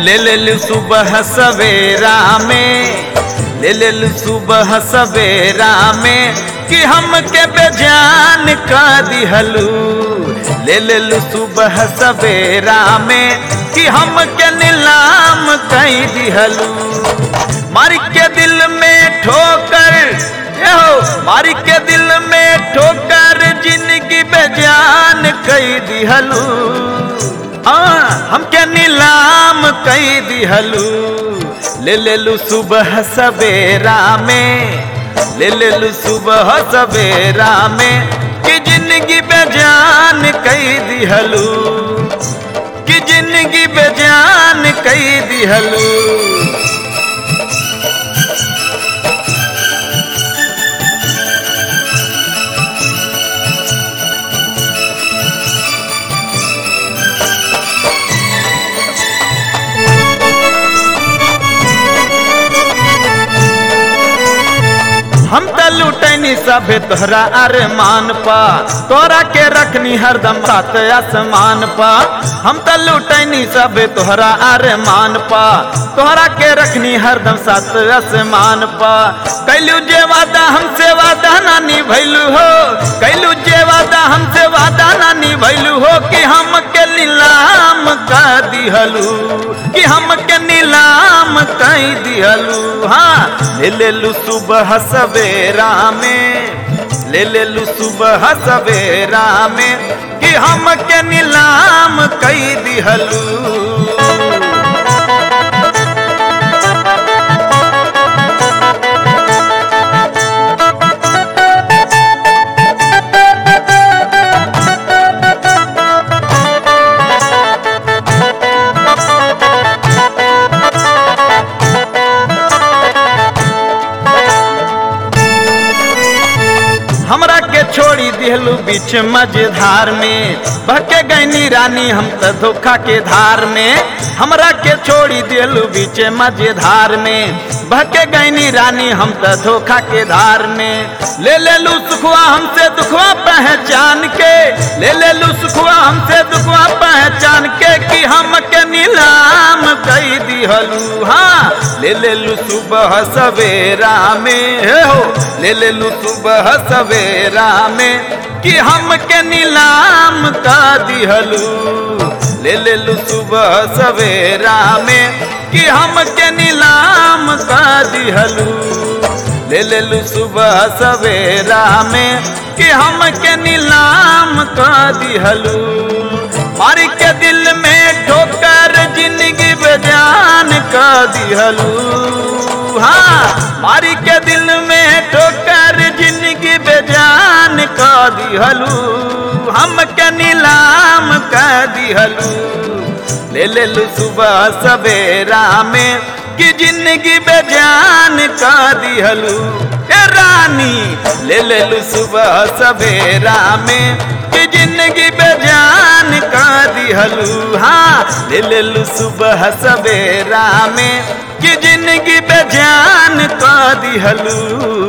ले ले लू सुबह सवेरा में ले ले लू सुबह सवेरा में कि हमके बेजान का दिहलू ले ले लू सुबह सवेरा में कि हमके नीलाम कई दिहलू मारी के दिल में ठोकर ए हो मारी के दिल में ठोकर जिंदगी बेजान कई दिहलू हाँ हमके नीलाम कई दिहलू ले ले लू सुबह सवेरा में ले ले लू सुबह सवेरा में कि जिंदगी बेजान कई दिहलू कि जिंदगी बेजान कई दिहलू हम त लुटैनी सभे तोहरा अरमान पा तोरा के रखनी हरदम साथ आसमान पा हम त लुटैनी सभे तोहरा अरमान पा तोहरा के रखनी हरदम साथ आसमान पा कैलू जे वादा हमसे वादा ना निभैलू हो कैलू जे वादा हमसे वादा ना निभैलू हो कि हम के नीलाम का दिहलू कि हम के नीलाम कई दिहलू हाँ ले ले लू सुबह सवेरा में ले ले लू सुबह सवेरा में कि हम के नीलाम कई दिहलू हमरा के छोड़ी दिहलू बीच मझधार में बहके गैनी रानी हम त धोखा के धार में हमरा के छोड़ी दिहलू बीच मझधार में बहके गैनी रानी हम त धोखा के धार में ले ले लू सुखवा हमसे दुखवा पहचान के ले ले लू सुखवा हमसे दुखवा पहचान के कि हम के नीलाम कई दिहलू हाँ ले ले लू सुबह सवेरा में हे हो ले ले लू सुबह सवेरा में कि हम के नीलाम का दिहलू ले ले लू सुबह सवेरा में कि हम के नीलाम का दिहलू ले ले लू सुबह सवेरा में कि हम के नीलाम का दिहलू मारी के दिल में ठोकर जिंदगी बेजान का दिहलू हाँ मारी के दिल में ठोकर जिंदगी बेजान का दिहलू हम के नीलाम का दिहलू ले ले लू सुबह सवेरा में कि जिंदगी बेजान का दिहलू ए रानी ले ले लू सुबह सवेरा में कि जिंदगी बेजान का दिहलू हाँ ले ले लू सुबह सवेरा में कि जिंदगी बेजान का दिहलू